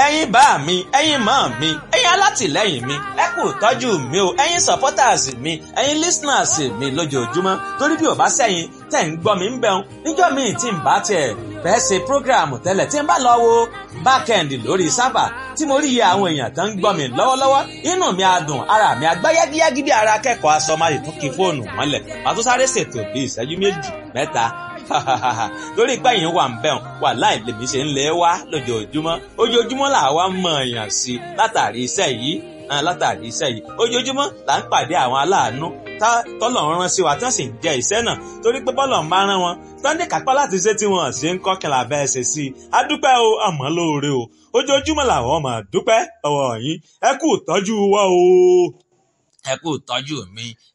ẹ̀yin bá mi ẹ̀yin mọ́ mi ẹ̀yin alátìlẹ́yìn mi ẹ kú tọ́jú mi o ẹ̀yin supporters mi ẹ̀yin listeners mi lójoojúmọ́ torí bí ò bá sẹ́yìn tẹ̀ ń gbọ́ mi ń bẹ̀rùn níjọ́ míì tí ń bá tiẹ̀ fẹ́ ṣe program tẹ́lẹ̀ tí ń bá lọ wo backend lórí sábà tí mo rí iye àwọn èèyàn tó ń gbọ́ mi lọ́wọ́lọ́wọ́ inú mi á dùn ara mi á gbá yágíyágí bí ara akẹ́kọ̀ọ́ aṣọ máa tún kí fóònù mọ́lẹ̀ màá tún sáré ṣètò bí ìṣẹ́jú méjì mẹ́ta torí pé yìí wà ń bẹ̀rùn wà láì lèmi ṣe ń lé wá lójoojúmọ́ ojoojúmọ́ là wá mọ̀ èèyàn sí látàrí iṣẹ́ yìí látàrí iṣẹ́ yìí ojoojúmọ́ là ń pàdé àwọn aláàánú tọ́lọ̀ ń rán sí wa tí wọ́n sì ń jẹ iṣẹ́ náà torí pé bọ́lọ̀ ń bá rán wọn sunday kápá láti ṣe tí wọ́n ṣe ń kọ́ kìlà bẹ́ẹ̀ ṣe sí i a dúpẹ́ o àmọ́ lóore o ojoojúmọ́ làwọn máa dúpẹ́ ọwọ́ yín ẹ kú ìtọ́jú wa o ẹ kú ìtọ́jú mi